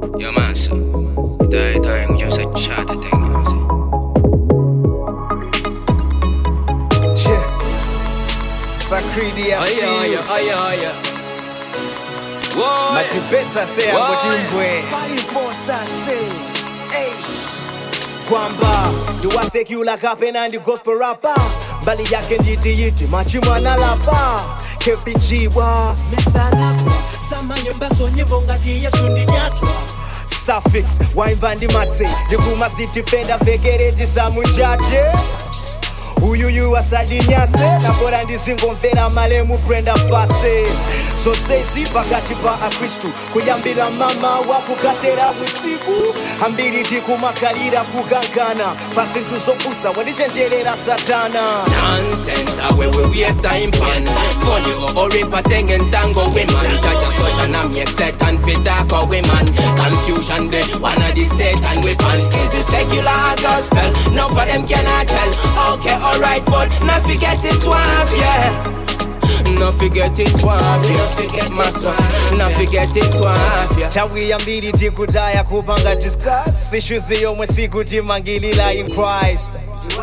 Yo, massa. Dai, dai, un io sacciata, tengo, sì. Yeah. Sakridi Aya, aya, asi aya, aya. Whoa, matipetsa se Why? akotimbwe kwamba ndiwasekula kapena ndi gospel rapa mbali yake nditiyiti machimwana lapa kepijibwa mesanakwa samanyumbaso nyimbo ngati yesu ndinyatwa suffix waimba ndi matse ndikumazitipenda vekereti samuchache uyuyu asadinyase nabora ndizingomvera malemu brenda fase zonsezi pakati pa akristu kuyambira mama wakukatera usiku ambiri tikumakalira kugangana pa zinthu zopusa wandichenjerera satana Nonsense, I will waste time pan. Funny or oripa tengen tango women. Jaja soja na mi set and fit dark or women. Confusion de one of the Satan weapon. Is it secular or gospel? No for them cannot tell. Okay, alright, but not forget it's wife, yeah. No forget it's wife, yeah. Forget my son. No forget it's wife, yeah. tawi yambiri tikutaya kupanga discuss issues yomwe sikutimangilira in christ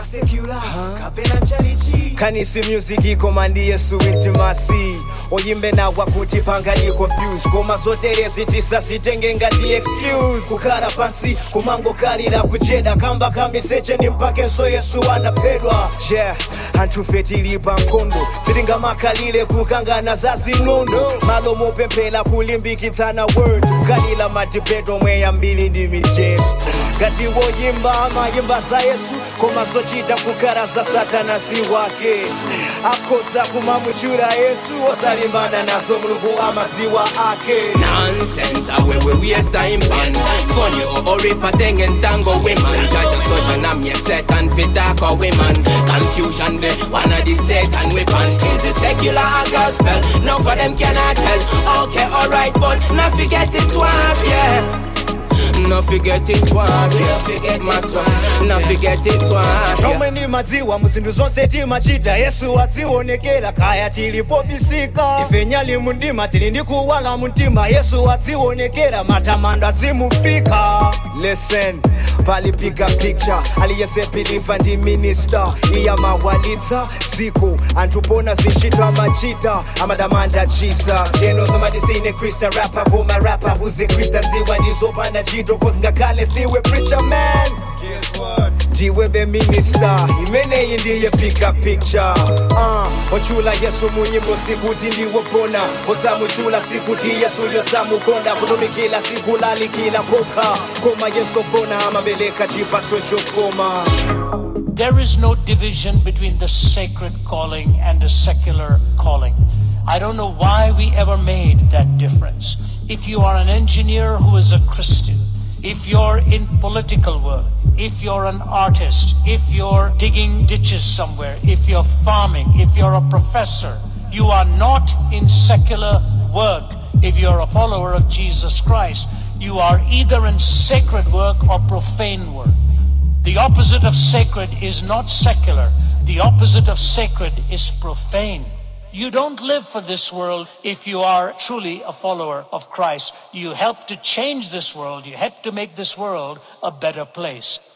kanisi music ikoma ndi yesu intimacy oyimbe nawa kuti pangani confuse koma zoterezi tisazitenge ngati excuse kukhala pansi kumangokalira kucheda kamba kamiseche ni mpakenso yesu anaphedwa yeah anthu fe tili pa nkhondo sitingamakalire kukangana za zing'ono malo mopemphera kulimbikitsana word kukalira madibeto omwe yambiri ndi mijeto ngati woyimba amayimba za yesu koma zochita kukhala za satana si wake akhoza kumamuchula yesu osalimbana nazo mulungu amadziwa ake Nonsense, I will waste time pan. Funny or oripa tengen tango women. Jaja soja na mi set and fit dark or women. Confusion de one of the Satan weapon. Is it secular or gospel? No for them cannot tell. Okay, alright, but not forget it's wife, yeah. No forget it's wife, yeah. Forget my son. No forget it's wife, yeah. chomwe ndimadziwa muzinthu zonse timachita yesu adzionekera kaya tilipobisika ife nyali mundima tili ndi kuwala mumtima yesu adzionekera matamando adzimufika listen pali bigger picture aliyese piliva ndi minista iyamawalitsa dziko anthu pona zintchito amachita amadamanda jesus yeno zamadisine krista rapa koma rapa huze krista dziwa ndizopanda ntchito cause ngakhale siwe preacher man ndiwe be minister imeneyi ndiye bigger picture uh, ochula yesu munyimbo sikuti ndiwobona osamuchula sikuti yesu yosamukonda kutumikila sikulalikila kokha koma yesu bona amabeleka chipatso chokoma There is no division between the sacred calling and the secular calling. I don't know why we ever made that difference. If you are an engineer who is a Christian, if you're in political work, if you're an artist, if you're digging ditches somewhere, if you're farming, if you're a professor, you are not in secular work if you're a follower of Jesus Christ. You are either in sacred work or profane work. The opposite of sacred is not secular. The opposite of sacred is profane. You don't live for this world if you are truly a follower of Christ. You help to change this world. You help to make this world a better place.